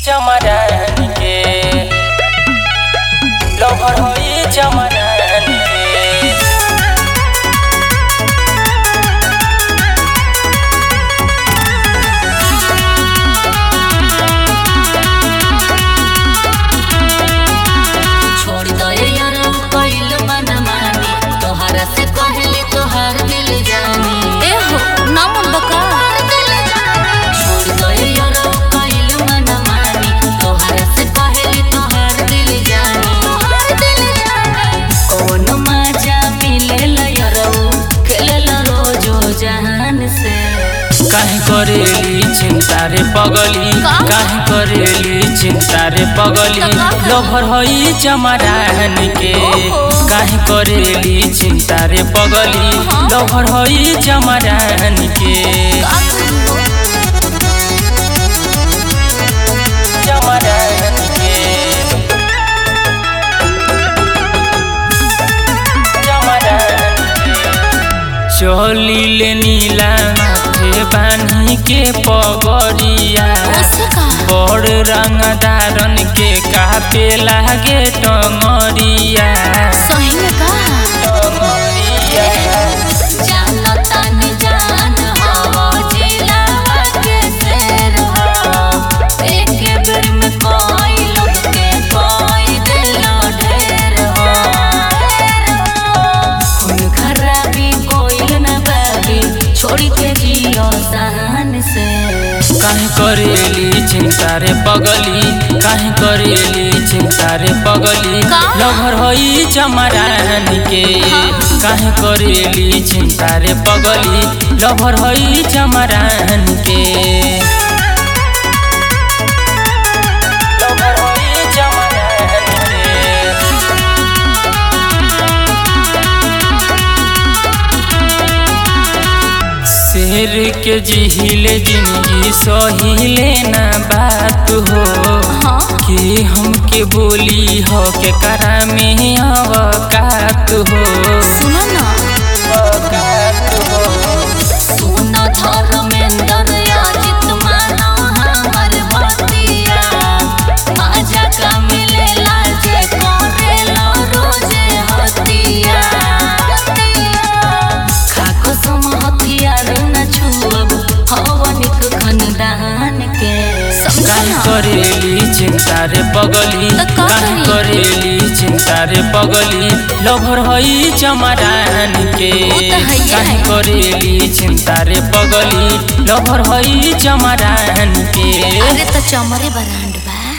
चमरान के लभर होई चमरान के छोड़ दो यार कइल मन मानी तोहरा से कहली तोहार दिल जानी ए हो ना मन बका छोड़ दो यार कइल मन मानी तोहरा से कहली तोहार दिल जानी कौन मजा मिलेला यार खेलेला रोजो जहान से काहे करेली चिंता रे पगली का? काहे करेली चिंता रे पगली त का करब? लभर होई चमरान के ओहो। काहे करेली चिंता रे पगली हाँ। लभर होई चमरान के चमरान के चमरान के चली ले नीला माथे बान्ही के पगड़िया बड़ रंगदारन के कापे लागे टंगरिया टंगरिया छोड़ी के जियो सहन से काहे करेली चिंता रे पगली काहे करेली चिंता रे पगली का? लभर होई चमरान के काहे करेली चिंता रे पगली लभर होई चमरान के लभर होई चमरान के शेर के जिहिले जिंदगी सहिले ना बात हो हाँ कि हमके बोली हो के करा में अवकात हो सुनो ना अवकात हो सुन धर्मेंद्र याजित मानो हमर भतिया मजा का मिलेला जे करेला रोजे हतिया खाको सम हथियार न छुअब हवनिक खनदान के काहे करेली चिंता रे पगली त का काहे करी? करेली चिंता रे पगली लभर होई चमरान के उ त हइये काहे है। करेली चिंता रे पगली लभर होई चमरान के अरे तो चमरे बरांड बा